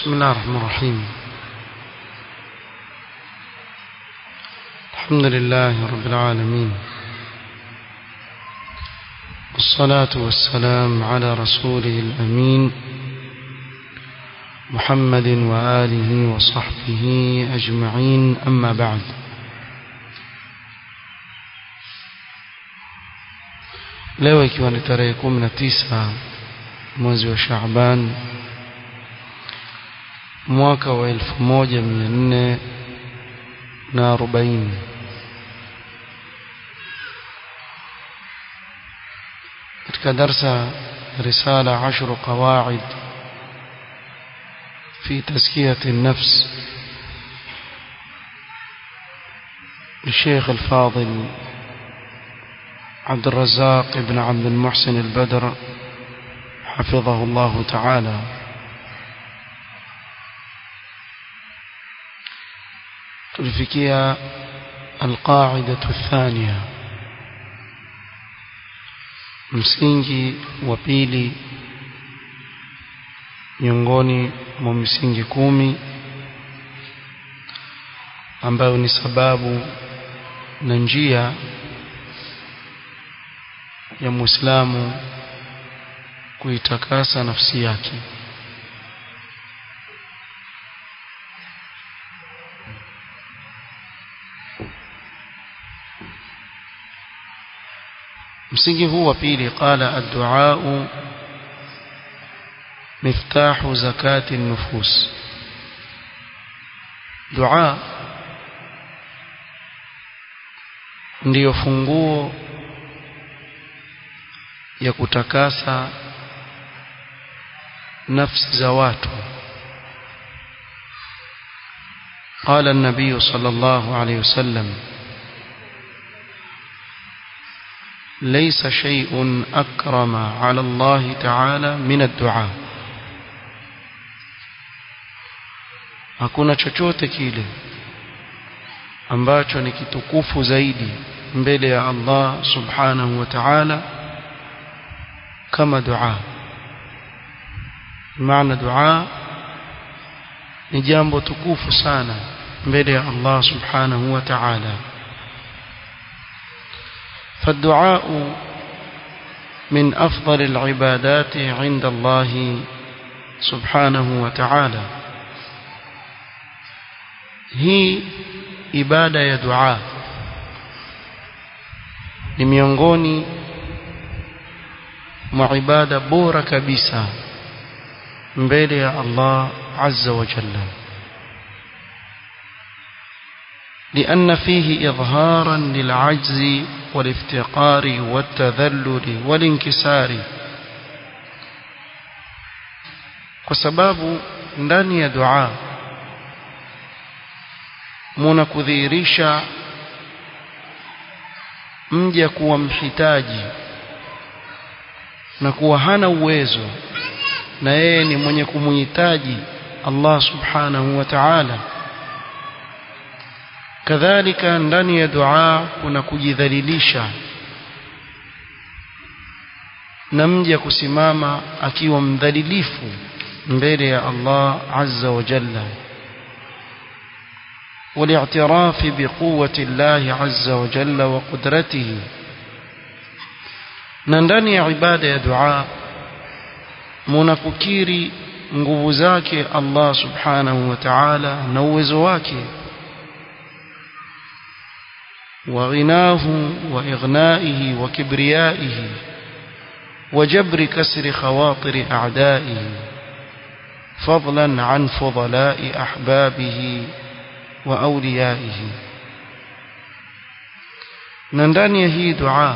بسم الله الرحمن الرحيم الحمد لله رب العالمين والصلاة والسلام على رسوله الأمين محمد وآله وصحبه أجمعين أما بعد leo ikiwa ni tarehe kumi na tisa mwezi wa Shaaban mwaka wa elfu moja mia nne na arobaini katika darsa risala ashru qawaid في تزكية النفس للشيخ الفاضل عبد الرزاق بن عبد المحسن البدر حفظه الله تعالى تلفكيا القاعدة الثانية msingi wa pili miongoni mwa misingi kumi ambayo ni sababu na njia ya Muislamu kuitakasa nafsi yake msingi huu wa pili qala ad-du'a miftahu zakati an-nufus dua ndiyo funguo ya kutakasa nafsi za watu قال النبي صلى الله عليه وسلم ليس شيء أكرم على الله تعالى من الدعاء hakuna chochote kile ambacho ni kitukufu zaidi mbele ya Allah subhanahu wa ta'ala kama dua maana dua ni jambo tukufu sana mbele ya Allah subhanahu wa ta'ala فالدعاء من أفضل العبادات عند الله سبحانه وتعالى hii ibada ya dua ni miongoni mwa ibada bora kabisa mbele ya Allah azza wa jalla لأن فيه إظهارا للعجز والافتقار والتذلل والانكسار وسباب ndani ya dua muna kudhihirisha mja kuwa mhitaji na kuwa hana uwezo na yeye ni mwenye kumuhitaji Allah subhanahu wa ta'ala kadhalika ndani ya dua kuna kujidhalilisha na mja kusimama akiwa mdhalilifu mbele ya Allah azza wa jalla والاعتراف بقوة الله عز وجل وقدرته na ndani ya ibada ya dua munakukiri nguvu zake Allah subhanahu wa ta'ala na uwezo wake wa ghinahu wa ighnaihi wa kibriyaihi wa jabri kasri khawatir a'daihi fadlan an fudala'i ahbabihi wa awliyaihi na ndani ya hii dua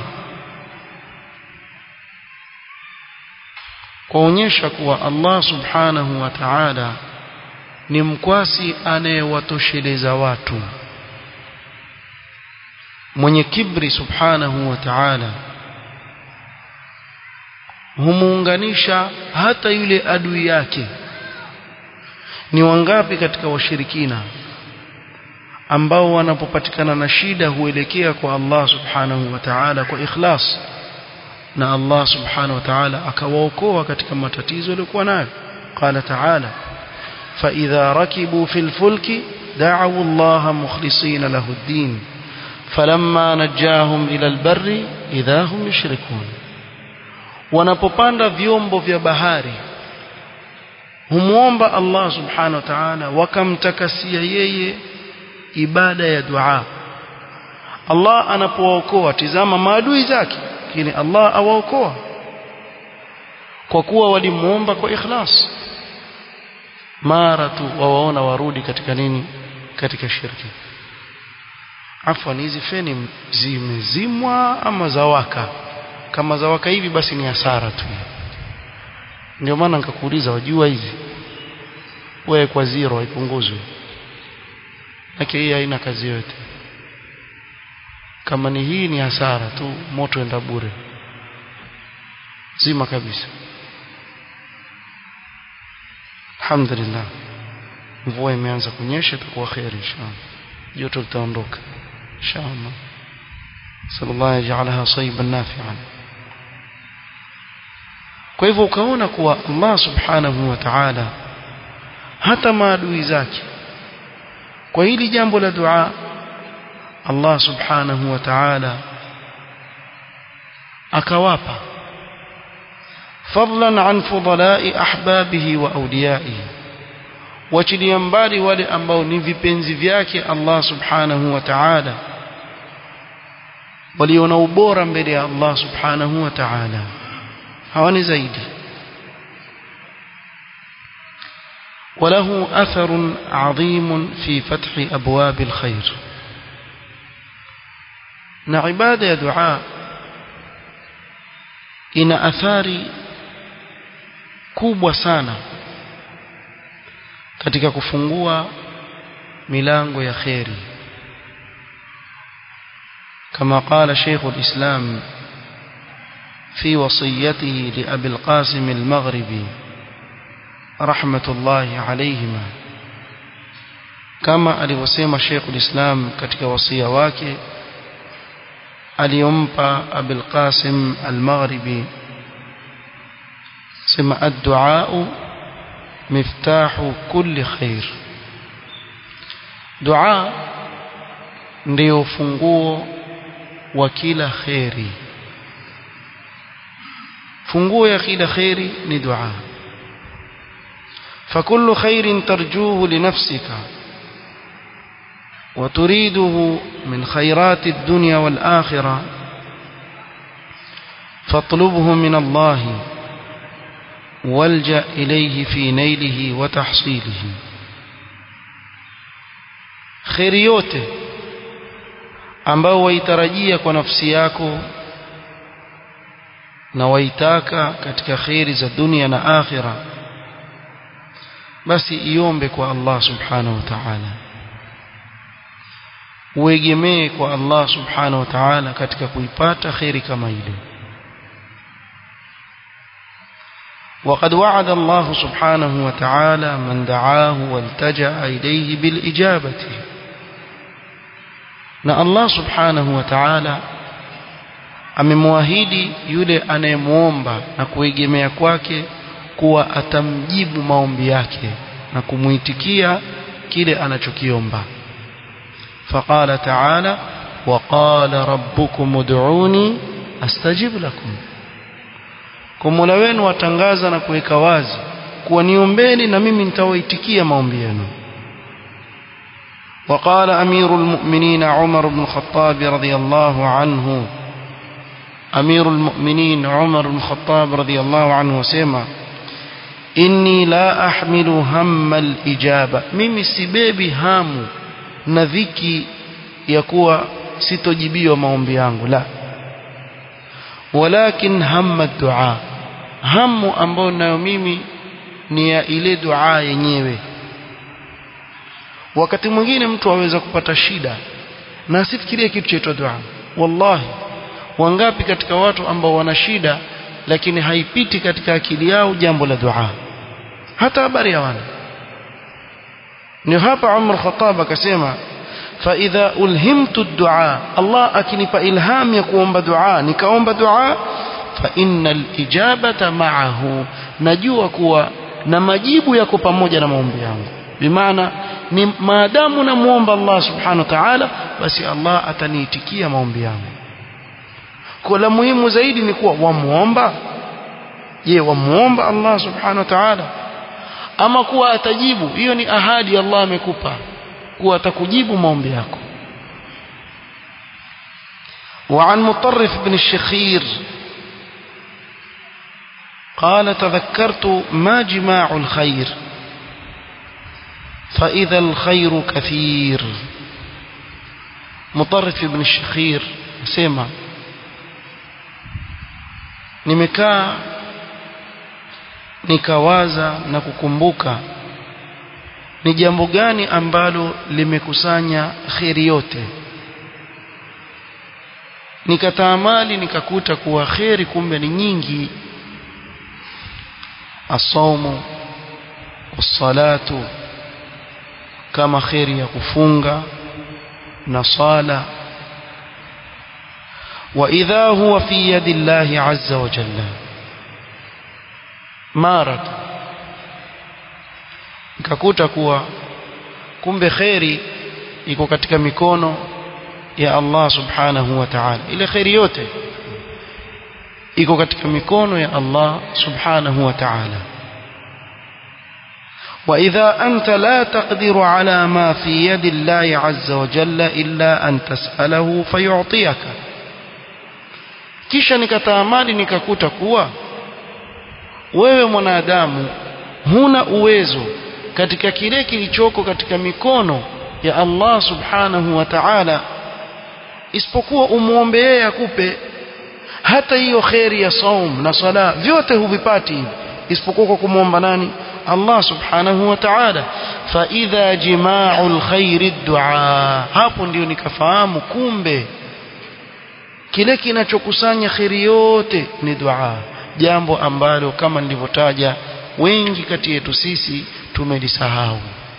kuonyesha kuwa Allah subhanahu wa ta'ala ni mkwasi anayewatosheleza watu mwenye kibri subhanahu wa ta'ala humuunganisha hata yule adui yake ni wangapi katika washirikina ambao wanapopatikana na shida huelekea kwa Allah subhanahu wa ta'ala kwa ikhlas na Allah subhanahu wa ta'ala akawaokoa katika matatizo waliokuwa nayo qala ta'ala فإذا ركبوا في الفلك دعوا الله مخلصين له الدين فلما نجاهم إلى البر إذا هم يشركون wanapopanda vyombo vya bahari humwomba Allah subhanahu wa ta'ala wakamtakasia yeye ibada ya dua Allah anapowaokoa tizama maadui zake lakini Allah awaokoa kwa kuwa walimuomba kwa ikhlas mara tu wawaona warudi katika nini katika shirki afwan hizi feni zimezimwa ama zawaka kama zawaka hivi basi ni hasara tu ndio maana nikakuuliza wajua hizi wewe kwa zero haipunguzwi lakini hii haina kazi yote kama ni hii ni hasara tu moto enda bure zima kabisa alhamdulillah mvua imeanza kunyesha itakuwa khair inshallah joto litaondoka inshallah sallallahu yaj'alaha sayyiban nafi'an kwa hivyo ukaona kuwa Allah subhanahu wa ta'ala hata maadui zake kwa hili jambo la dua Allah subhanahu wa ta'ala akawapa فضلا عن فضلاء أحبابه وأوليائه wachilia mbali wale ambao ni vipenzi vyake Allah subhanahu wa ta'ala waliona ubora mbele ya Allah subhanahu wa ta'ala hawani zaidi وله أثر عظيم في فتح أبواب الخير نعبادة دعاء إن أثاري kubwa sana katika kufungua milango ya kheri كما قال شيخ الإسلام في وصيته لأبي القاسم المغربي رحمة الله عليهما كما alivyosema Sheikh ulislam katika wasia wake aliyompa Abul Qasim al-Maghribi sema ad-du'a miftahu kulli khair dua ndio funguo wa kila khairi funguo ya kila khairi ni dua فكل خير ترجوه لنفسك وتريده من خيرات الدنيا والآخرة فاطلبه من الله والجأ إليه في نيله وتحصيله خير yote ambao waitarajia kwa nafsi yako na waitaka katika khairi za dunia na akhira basi iombe kwa Allah subhanahu wa ta'ala uegemee kwa Allah subhanahu wa ta'ala katika kuipata khairi kama ile وقد وعد الله سبحانه وتعالى من دعاه والتجأ إليه بالإجابة na Allah subhanahu wa ta'ala amemwahidi yule anayemwomba na kuegemea kwake kuwa atamjibu maombi yake na kumuitikia kile anachokiomba faqala ta'ala wa qala rabbukum ud'uni astajib lakum kwa Mola wenu watangaza na kuweka wazi kuwa niombeni na mimi nitawaitikia maombi yenu وقال أمير المؤمنين عمر بن الخطاب رضي الله عنه أمير المؤمنين عمر بن الخطاب رضي الله عنه وسيما إني لا أحمل هم الإجابة ميمي سبيبي هام نذكي يكوى ستجيبي ومومبي yangu لا ولكن هم الدعاء هم ambao nayo mimi ni ya ile dua yenyewe wakati mwingine mtu aweza kupata shida na asifikirie kitu chaitwa dua wallahi wangapi katika watu ambao wana shida lakini haipiti katika akili yao jambo la dua hata habari hawana ni hapa Umar Khattab akasema fa idha ulhimtu dua Allah akinipa ilham ya kuomba dua nikaomba dua fa innal ijabata ma'ahu najua kuwa na majibu yako pamoja na maombi yangu bimaana ni maadamu namuomba Allah subhanahu wa ta'ala basi Allah ataniitikia maombi yangu kwa la muhimu zaidi ni kuwa wamuomba je wamuomba Allah subhanahu wa ta'ala ama kuwa atajibu hiyo ni ahadi Allah amekupa kuwa atakujibu maombi yako وعن مطرف بن الشخير قال تذكرت ما جماع الخير فإذا الخير كثير مطرف بن الشخير سيما nimekaa nikawaza na kukumbuka ni jambo gani ambalo limekusanya kheri yote nikataamali nikakuta kuwa kheri kumbe ni nyingi asaumu wassalatu kama kheri ya kufunga na sala وإذا هو في يد الله عز وجل مارك nikakuta kuwa kumbe kheri iko katika mikono ya Allah subhanahu wa ta'ala ile kheri yote iko katika mikono ya Allah subhanahu wa ta'ala وإذا أنت لا تقدر على ما في يد الله عز وجل إلا أن تسأله فيعطيك kisha nikataamali nikakuta kuwa wewe mwanadamu huna uwezo katika kile kilichoko katika mikono ya Allah subhanahu wa ta'ala isipokuwa umuombe yeye akupe hata hiyo kheri ya saum na sala vyote huvipati isipokuwa kwa kumwomba nani Allah subhanahu wa ta'ala fa idha jima'ul khairi du'a hapo ndio nikafahamu kumbe kile kinachokusanya kheri yote ni dua jambo ambalo kama nilivyotaja wengi kati yetu sisi tumelisahau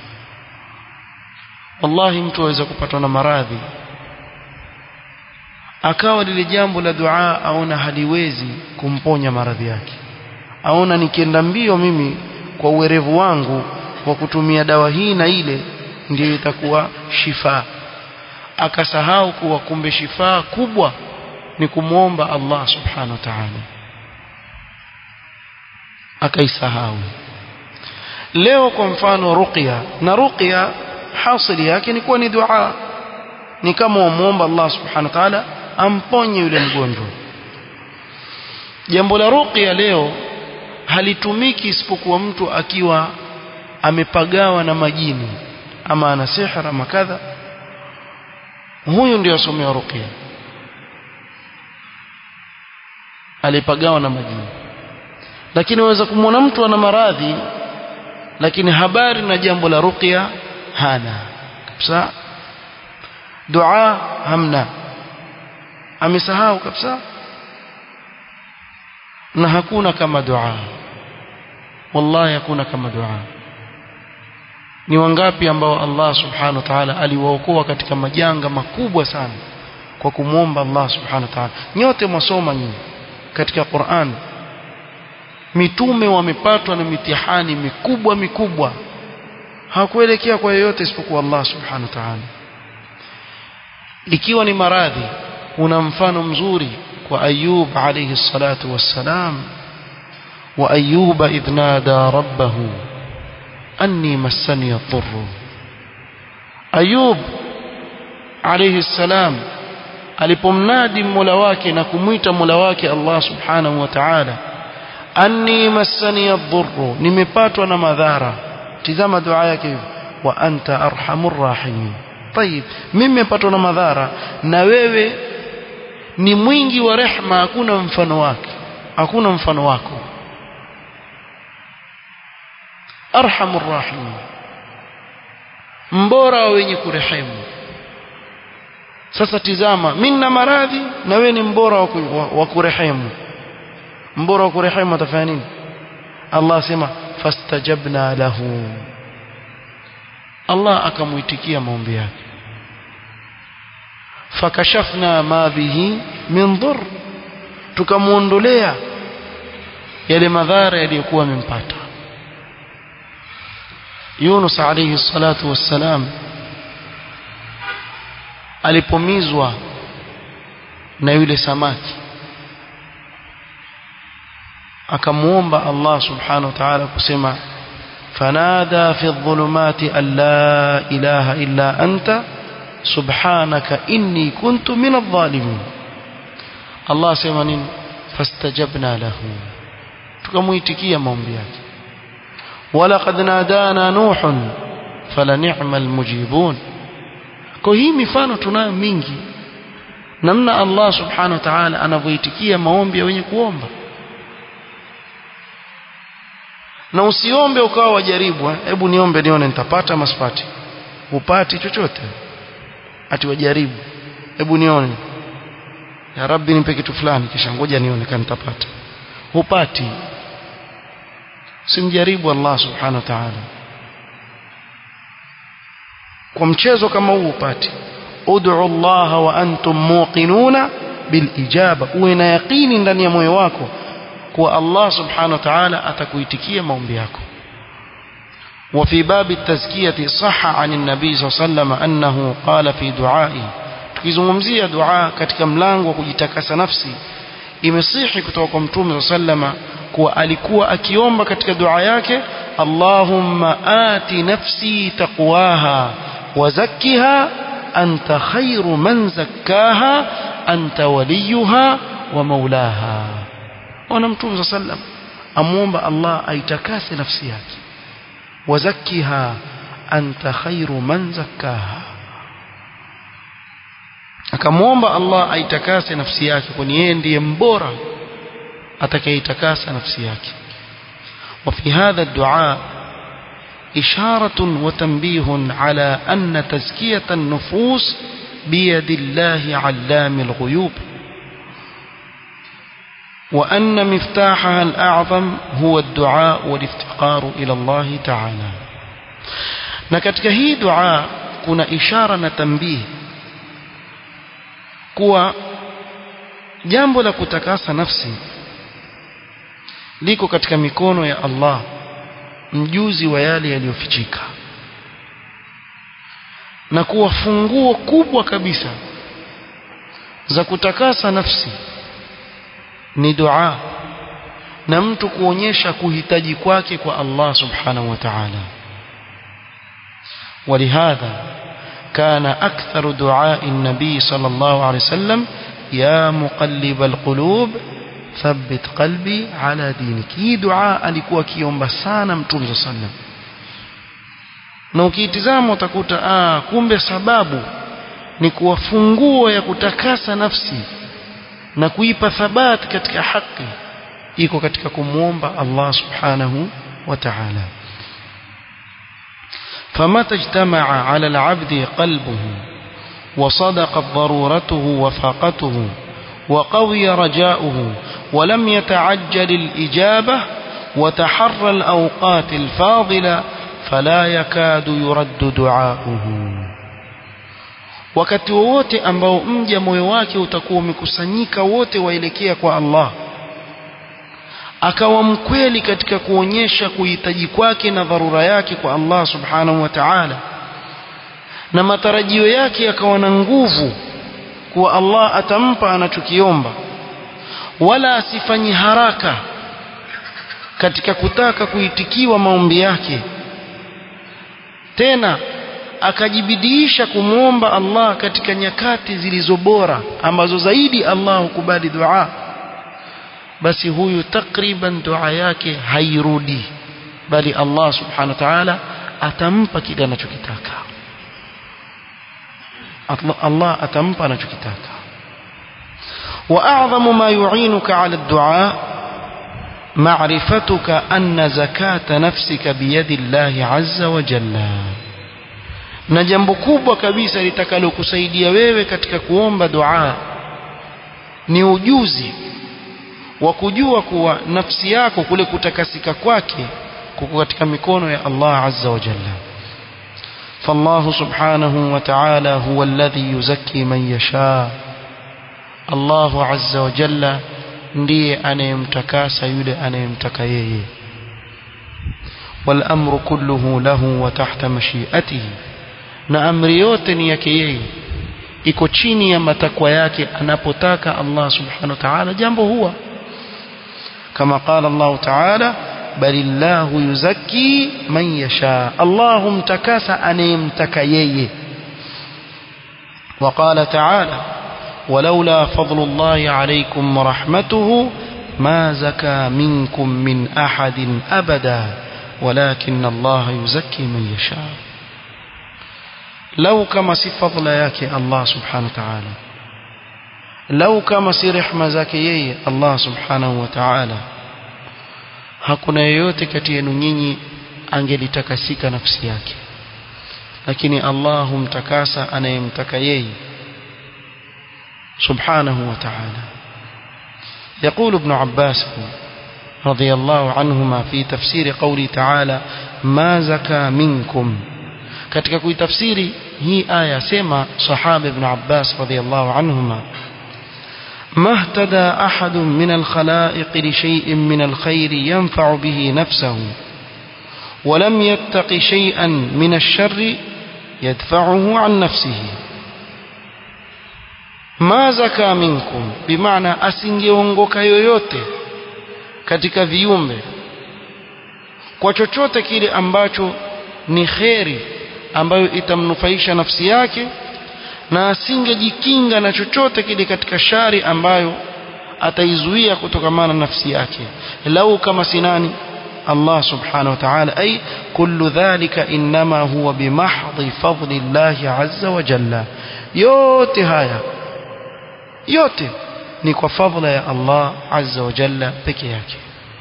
wallahi mtu aweza kupatwa na maradhi akawa lile jambo la dua aona haliwezi kumponya maradhi yake aona nikienda mbio mimi kwa uwerevu wangu wa kutumia dawa hii na ile ndiyo itakuwa shifa akasahau kuwa kumbe shifaa kubwa ni kumwomba Allah subhanahu wa ta'ala akaisahau leo kwa mfano ruqya na ruqya hasili yake ni kuwa ni dua ni kama umuomba Allah subhanahu wa ta'ala amponye yule mgonjwa jambo la ruqya leo halitumiki isipokuwa mtu akiwa amepagawa na majini ama ana sihra ama kadha huyu ndio asomea ruqya alipagawa na majini lakini waweza kumwona mtu ana maradhi lakini habari na jambo la ruqya hana kabisa dua hamna amesahau kabisa na hakuna kama dua wallahi hakuna kama dua ni wangapi ambao Allah subhanahu wa ta'ala aliwaokoa katika majanga makubwa sana kwa kumwomba Allah subhanahu wa ta'ala nyote mwasoma nyinyi katika Qur'an mitume wamepatwa na mitihani mikubwa mikubwa hakuelekea kwa yeyote isipokuwa Allah subhanahu wa ta'ala ikiwa ni maradhi una mfano mzuri kwa Ayub alayhi salatu wassalam wa Ayuba idh nada rabbahu anni massani adh-dhurr Ayub alayhi salam alipomnadi Mola wake na kumwita Mola wake Allah subhanahu wa ta'ala anni massani adh-dhurr nimepatwa na madhara tizama dua yake hivi wa anta arhamur rahimin طيب mimi nimepatwa na madhara na wewe ni mwingi wa rehma hakuna mfano wake hakuna mfano wako arhamur rahimin mbora wa wenye kurehemu sasa tizama mimi na maradhi na wewe ni mbora wa kurehemu mbora wa kurehemu atafanya nini Allah asema fastajabna lahu Allah akamuitikia maombi yake fakashafna ma bihi min dhur tukamuondolea yale madhara yaliyokuwa yamempata Yunus alayhi salatu wassalam alipomizwa na yule samaki akamuomba Allah subhanahu wa ta'ala kusema fanada fi dhulumati an la ilaha illa anta subhanaka inni kuntu min adh-dhalimin Allah sema nini fastajabna lahu tukamuitikia maombi yake walaqad nadana nuhun fala ni'mal mujibun kwa hii mifano tunayo mingi namna Allah subhanahu wa ta'ala anavyoitikia maombi ya wenye kuomba na usiombe ukawa wajaribu hebu niombe nione nitapata masipati upati chochote ati wajaribu hebu nione ya rabbi nipe kitu fulani kisha ngoja nione kama nitapata hupati simjaribu Allah subhanahu wa ta'ala kwa mchezo kama huu upati ud'u Allah wa antum muqinuna bil ijaba uwe na yaqini ndani ya moyo wako kuwa Allah subhanahu wa ta'ala atakuitikia maombi yako وفي باب التزكية صح عن النبي صلى الله عليه وسلم أنه قال في دعائه tukizungumzia dua katika mlango wa kujitakasa nafsi imesihi kutoka kwa mtume sallama kuwa alikuwa akiomba katika dua yake Allahumma ati nafsi taqwaha wa zakkiha anta khairu man zakkaha anta waliyuha wa maulaha ona mtume sallam amuomba Allah aitakase nafsi yake wa zakkiha anta khairu man zakkaha akamwomba Allah aitakase nafsi yake kwani yeye ndiye mbora atakayeitakasa nafsi yake وفي هذا الدعاء إشارة وتنبيه على أن تزكية النفوس بيد الله علام الغيوب وأن مفتاحها الأعظم هو الدعاء والافتقار إلى الله تعالى نكتك هي دعاء كنا إشارة تنبيه kuwa jambo la kutakasa nafsi liko katika mikono ya Allah mjuzi wa yale yaliyofichika na kuwa funguo kubwa kabisa za kutakasa nafsi ni dua na mtu kuonyesha kuhitaji kwake kwa Allah subhanahu wa ta'ala ولهذا كان أكثر دعاء النبي صلى الله عليه وسلم يا مقلب القلوب ثبت قلبي على دينك hii dua alikuwa kiomba sana mtume صلى الله عليه وسلم na ukiitizama utakuta ah kumbe sababu ni kuwa funguo ya kutakasa nafsi na kuipa thabati katika haki iko katika kumwomba Allah subhanahu wa ta'ala فمتى اجتمع على العبد قلبه وصدقت ضرورته وفاقته وقوي رجاؤه ولم يتعجل الإجابة وتحرى الأوقات الفاضلة فلا يكاد يرد دعاؤه wakati wowote ambao mja moyo wake utakuwa umekusanyika wote waelekea kwa Allah akawa mkweli katika kuonyesha kuhitaji kwake na dharura yake kwa Allah subhanahu wa ta'ala na matarajio yake yakawa na nguvu kuwa Allah atampa anachokiomba wala asifanyi haraka katika kutaka kuitikiwa maombi yake tena akajibidiisha kumwomba Allah katika nyakati zilizo bora ambazo zaidi Allah hukubali dua basi huyu takriban dua yake hairudi bali Allah subhanahu wa ta'ala atampa kile anachokitaka Allah atampa anachokitaka واعظم ما يعينك على الدعاء معرفتك ان زكاه نفسك بيد الله عز وجل na jambo kubwa kabisa litakalokusaidia wewe katika kuomba dua ni ujuzi wa kujua kuwa nafsi yako kule kutakasika kwake kuko katika mikono ya Allah azza wa jalla فالله سبحانه وتعالى هو الذي يزكي من يشاء الله عز وجل ndiye anayemtakasa yule anayemtaka yeye والأمر كله له وتحت مشيئته na amri yote ni yake yeye iko chini ya matakwa yake anapotaka Allah subhanahu wa ta'ala jambo huwa kama qala Allah ta'ala balillahu yuzakki man yasha Allah mtakasa anayemtaka yeye وقال تعالى ولولا فضل الله عليكم ورحمته ما زكى منكم من أحد أبدا ولكن الله يزكي من يشاء لو كما سي فضل ياك الله سبحانه وتعالى لو كما سي رحمة زكي الله سبحانه وتعالى hakuna yeyote kati yenu nyinyi angelitakasika nafsi yake lakini Allah humtakasa anayemtaka yeye subhanahu wa ta'ala يقول ابن عباس رضي الله عنهما في تفسير قوله تعالى ما زكى منكم katika kuitafsiri hii aya sema sahaba ibn Abbas radhiyallahu anhuma ما اهتدى أحد من الخلائق لشيء من الخير ينفع به نفسه ولم يتق شيئا من الشر يدفعه عن نفسه ma zaka minkum bimaana asingeongoka yoyote katika viumbe kwa chochote kile ambacho ni kheri ambayo itamnufaisha nafsi yake na asingejikinga na chochote kile katika shari ambayo ataizuia kutokamana na nafsi yake lau kama sinani Allah subhanahu wa ta'ala ay kullu dhalika inma huwa bimahdhi fadli Allah azza wa jalla yote haya yote ni kwa fadhila ya Allah azza wa jalla peke yake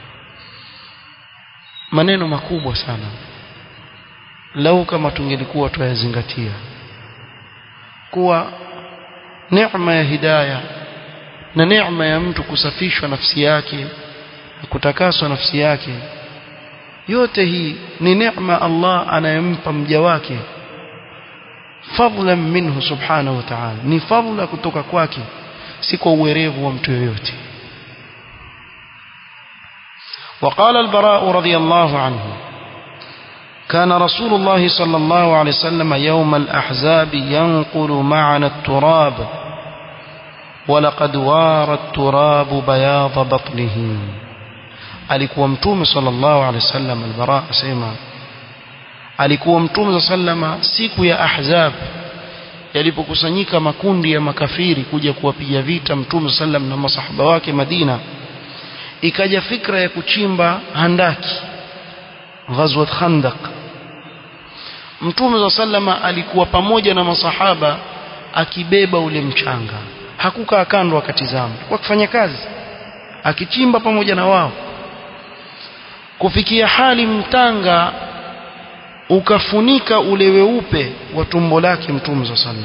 maneno makubwa sana lau kama tungelikuwa tuyazingatia kuwa neema ya hidayah na neema ya mtu kusafishwa nafsi yake na kutakaswa nafsi yake yote hii ni neema Allah anayempa mja wake fadlan minhu subhanahu wa ta'ala ni fadla kutoka kwake si kwa uwerevu wa mtu yoyote وقال البراء رضي الله عنه كان رسول الله صلى الله عليه وسلم يوم الأحزاب ينقل معنا التراب ولقد وار التراب بياض بطنه alikuwa mtume sallallahu alaihi wasallam albara asema alikuwa mtume sallama siku ya ahzab yalipokusanyika makundi ya makafiri kuja kuwapiga vita mtume sallam na masahaba wake Madina ikaja fikra ya kuchimba handaki ghazwat khandaq mtume sallama alikuwa pamoja na masahaba akibeba ule mchanga hakukaa kando akatizama kwa kufanya kazi akichimba pamoja na wao kufikia hali mtanga ukafunika ule weupe wa tumbo lake mtume صلى الله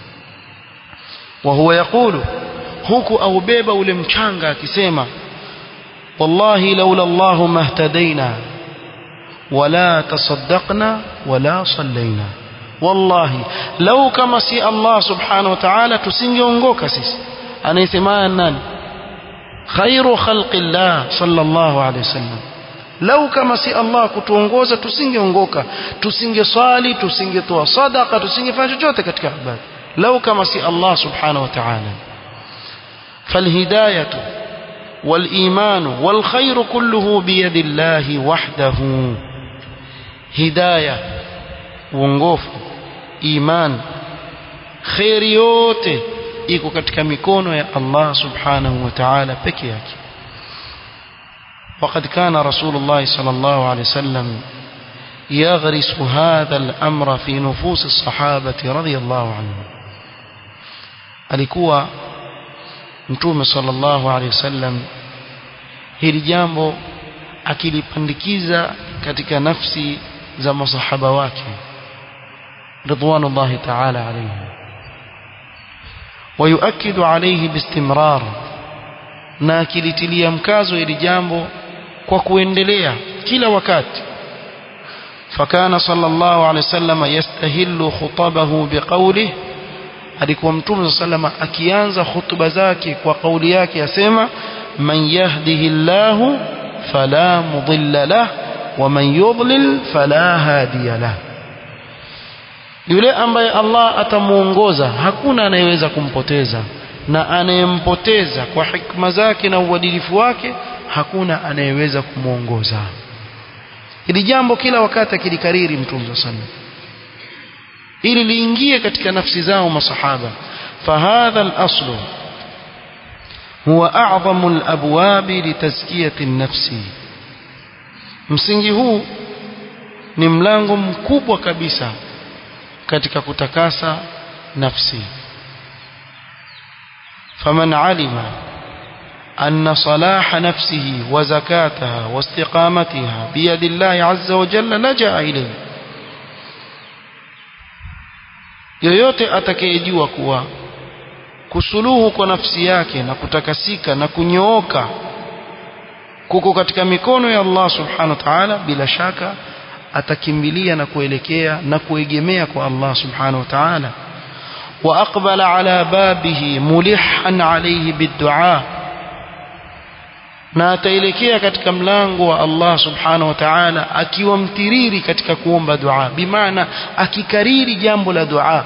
wa huwa yakulu huku aubeba ule mchanga akisema wallahi laula Allah mahtadaina wala tasaddaqna wala sallaina wallahi lau kama si Allah subhanahu wa ta'ala tusingeongoka sisi anayesema nani khairu khalqillah sallallahu alayhi wasallam lau kama si Allah kutuongoza tusingeongoka tusingeswali tusingetoa sadaka tusingefanya chochote katika ibada lau kama si Allah subhanahu wa ta'ala فالهدايه والايمان والخير كله بيد الله وحده هدايه uongofu iman khairi yote iko katika mikono ya Allah subhanahu wa ta'ala peke yake وقد كان رسول الله صلى الله عليه وسلم يغرس هذا الأمر في نفوس الصحابة رضي الله عنهم alikuwa mtume sallallahu alaihi wasallam hili jambo akilipandikiza katika nafsi za masahaba wake ridwanullahi ta'ala alayhim ويؤكد عليه باستمرار na akilitilia mkazo hili jambo kwa kuendelea kila wakati fakana sallallahu alaihi wasallam yastahillu khutabahu biqawlihi alikuwa mtume sallama akianza hutuba zake kwa kauli yake asema man yahdihillahu fala mudilla lah ومن يضلل فلا هادي له yule ambaye Allah atamuongoza hakuna anayeweza kumpoteza na anayempoteza kwa hikma zake na uadilifu wake hakuna anayeweza kumuongoza hili jambo kila wakati akilikariri mtume sana ili liingie katika nafsi zao masahaba fahadha al-aslu huwa a'zamu al-abwab litazkiyati an-nafsi msingi huu ni mlango mkubwa kabisa katika kutakasa nafsi faman alima أن صلاح نفسه وزكاتها واستقامتها بيد الله عز وجل لجأ إليه yoyote atakayejua kuwa kusuluhu kwa nafsi yake na kutakasika na kunyooka kuko katika mikono ya Allah subhanahu wa ta'ala bila shaka atakimbilia na kuelekea na kuegemea kwa Allah subhanahu wa ta'ala wa aqbala ala babihi mulihan alayhi biddu'a na ataelekea katika mlango wa Allah subhanahu wa ta'ala akiwa mtiriri katika kuomba dua bimaana akikariri jambo la dua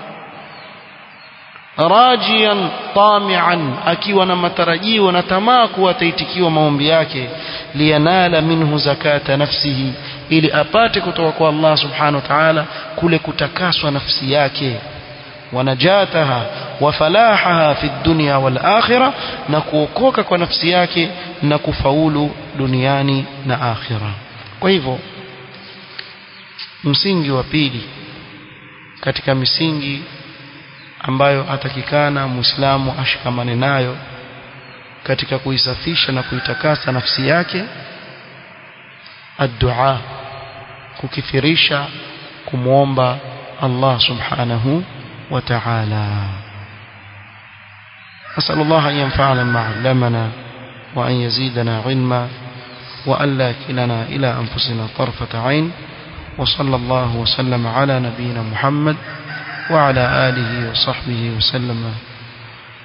rajian tamian akiwa na matarajio na tamaa kuwa ataitikiwa maombi yake liyanala minhu zakata nafsihi ili apate kutoka kwa Allah subhanahu wa ta'ala kule kutakaswa nafsi yake wanajataha wa falahaha fi dunya wal akhirah na kuokoka kwa nafsi yake na kufaulu duniani na akhira kwa hivyo msingi wa pili katika misingi ambayo atakikana muislamu ashikamane nayo katika kuisafisha na kuitakasa nafsi yake الدعاء kukithirisha kumwomba Allah subhanahu wa ta'ala أسأل الله أن ينفعنا ما علمنا وأن يزيدنا علما وأن لا كلنا إلى أنفسنا طرفة عين وصلى الله وسلم على نبينا محمد وعلى آله وصحبه وسلم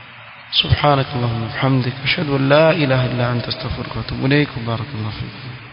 سبحانك اللهم وبحمدك أشهد أن لا إله إلا أنت استغفرك وأتوب إليك وبارك الله فيكم